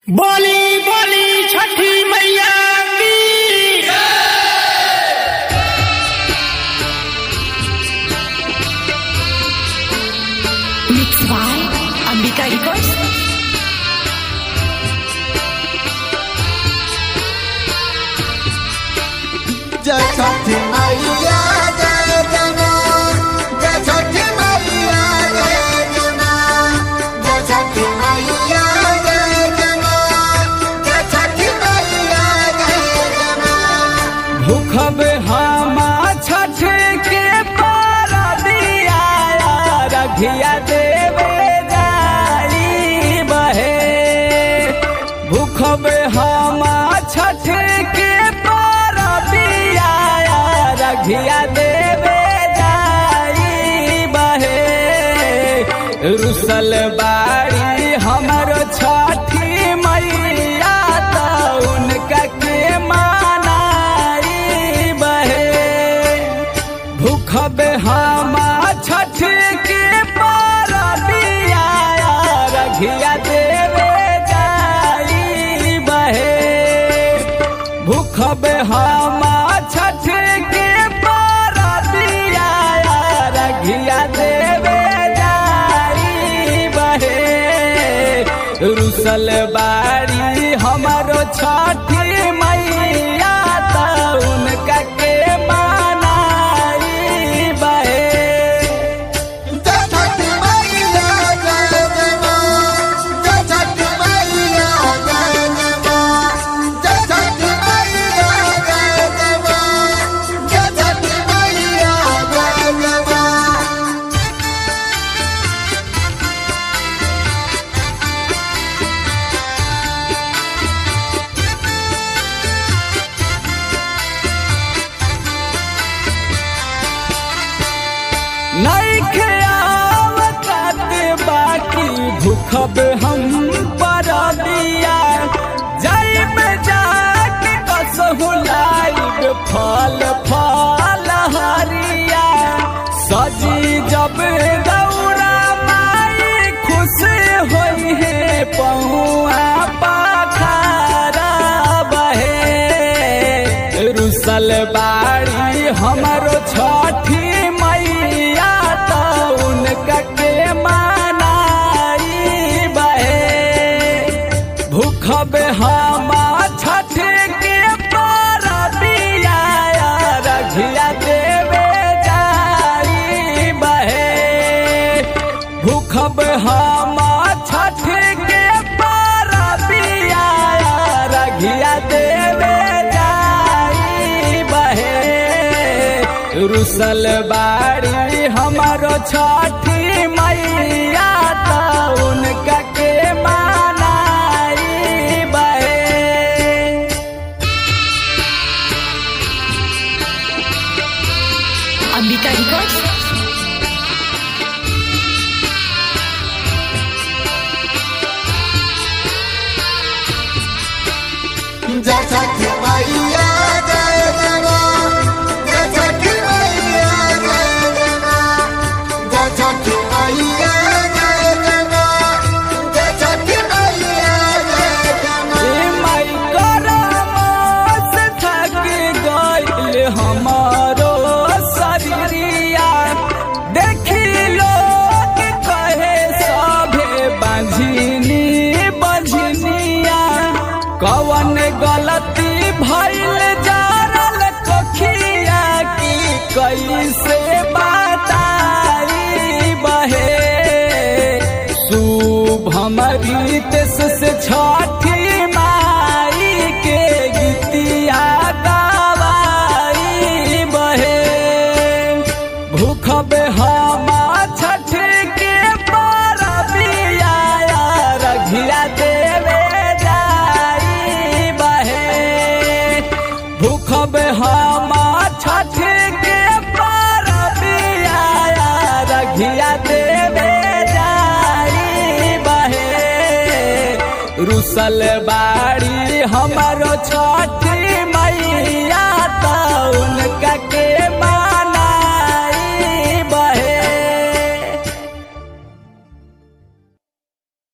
बोली बोली छठी मैया की Mix by Ambika Records. जय छठी मैया जय जना जय छठी मैया जय जना जय छठी मैया जय जना जय छठी मैया जय जना भूखब हामा छठ के पारा दिया रघिया देवे जाई बहे भूखब हामा छठ के पारा दिया रघिया देवे जाई बहे रुसल बाड़ी हमरो छठी मैया त उनका के मानाई बहे भूखब हामा छठ के पारा दिया रघिया देवे जाई बहे भूखब हामा छठ के पारा दिया रघिया देवे जाई बहे रुसल बाड़ी हमारो छठी मैया त उनका के मानाई बहे जय छठी मैया जय जना जय छठी मैया जय जना जय छठी मैया जय जना जय छठी मैया जय जना नैखे आवत बाकी भूखब हम पर दिया जाई में जाके कसहु लाइब फल फल हरिया सजी जब दौड़ा माई खुश होई है पहुआ पाखारा बहे रुसल बाड़ी हमरो छठी मैया त उनका के मानाई बहे भूखब हमा छठ के पारा दिया रघिया देवे जाई बहे भूखब हमा छठ के पारा दिया रघिया देवे जाई बहे रुसल बाड़ी हमारो छठी मैया त उनका के मानाई बहे Ambika Records. जय छठी मैया जय जना जय छठी मैया जय जना जय छठी मैया जय जना जय छठी मैया जय जना ए माई करमस थक गइल हमारो शरीरिया देखी लोग कहे सभे बंझिनी बंझिनिया कवन गलती भइल जारल कखिया की कैसे बताई बहे शुभ हमारी तेस से छठी माई के गीतिया गवाई बहे भूखब हमा छठ के परबिया रघिया देवे जाई बहे भूखब हमा छठ के परबिया रघिया देवे जाई बहे रुसल बाड़ी हमारो छठी मैया त उनका के मा